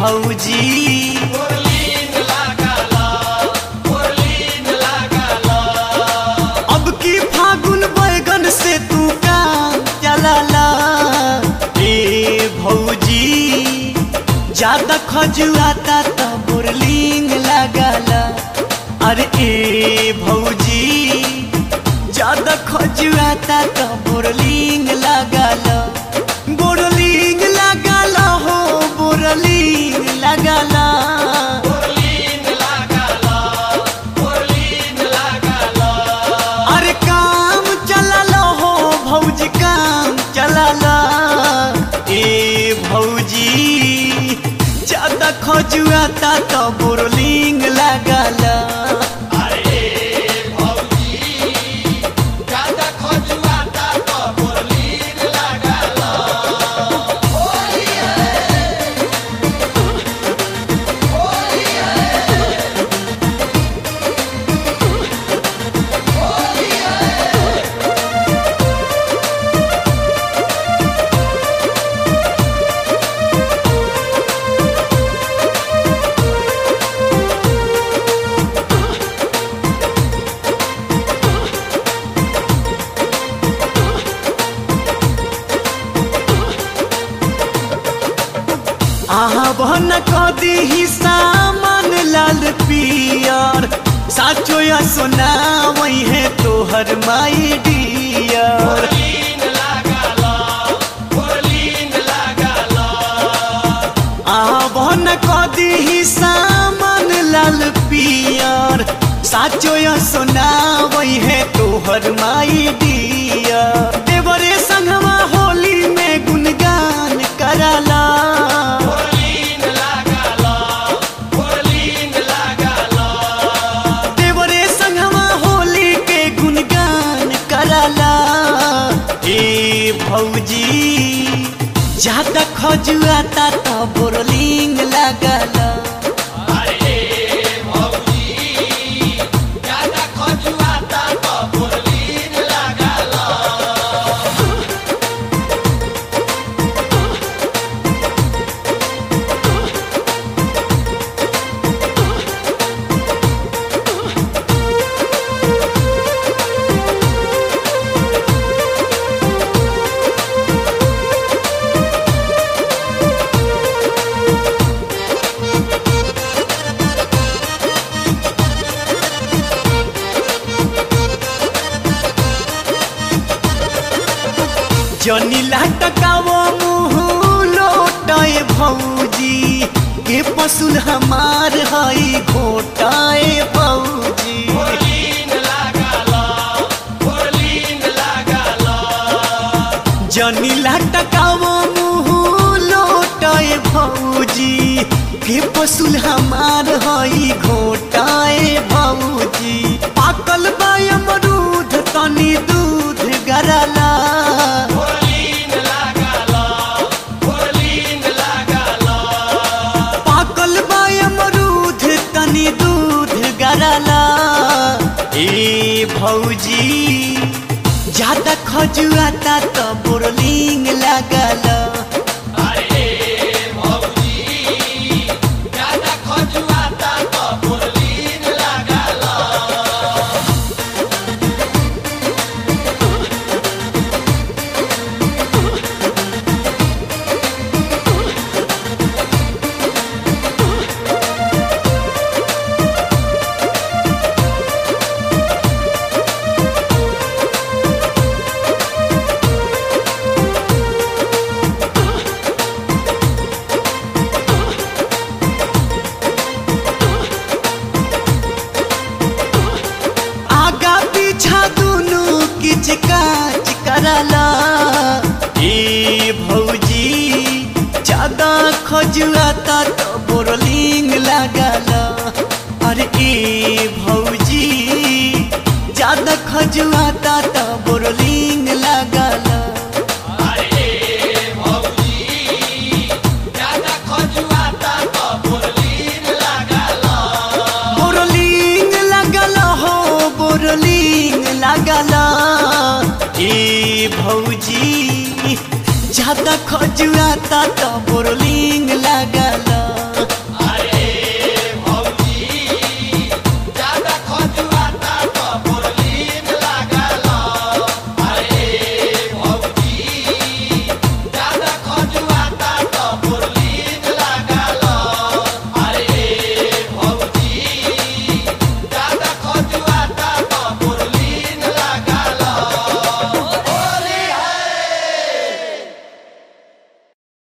भौजी अब की फागुन बैगन से तू का चलाला ए भौजी ज्यादा खजुआता तो बोरलिंग लगाला अरे ए भौजी ज्यादा खजुआता तो बोरलिंग लगाला बोरलिंग लगाला हो बोरलिंग लगाला अरे काम चलला हो भौजी काम चलला ए भौजी ज्यादा खजुआता तो बोरलिंग लगाला आहा बहन कदी ही सामान लाल पियर साचो या सोना वही है तोहर माई डियर आहा बहन कदी ही सामान लाल पियर साचो या सोना वही है तोहर माई डियर देवरे संगवा होली में गुनगान कराला देवरे संगवा होली के गुनगान कराला ए भौजी ज्यादा खजुआता तो बोरलिंग लगाला जनी लटकावो मुँह लोटाए भौजी के पसुल हमार हई घोटाए भौजी जनी लटकावो मुँह लोटाए भौजी के पसुल हमार हई घोटाए भौजी पाकल बा अमरूद तनी दूध गरला पाकल बा अमरूद तनी दूध गरला ए भौजी ज्यादा खजुआता तो बोरलिंग लगला आगा पीछा दुनु किच काच करला ए भौजी ज्यादा खजुआता तो बोरलिंग लगला अरे ए भौजी ज्यादा खजुआता तो बोरलिंग लगला बोरलिंग लगला हो बोरलिंग लगला ए भौजी ज्यादा खजुआता तो बोरलिंग लगला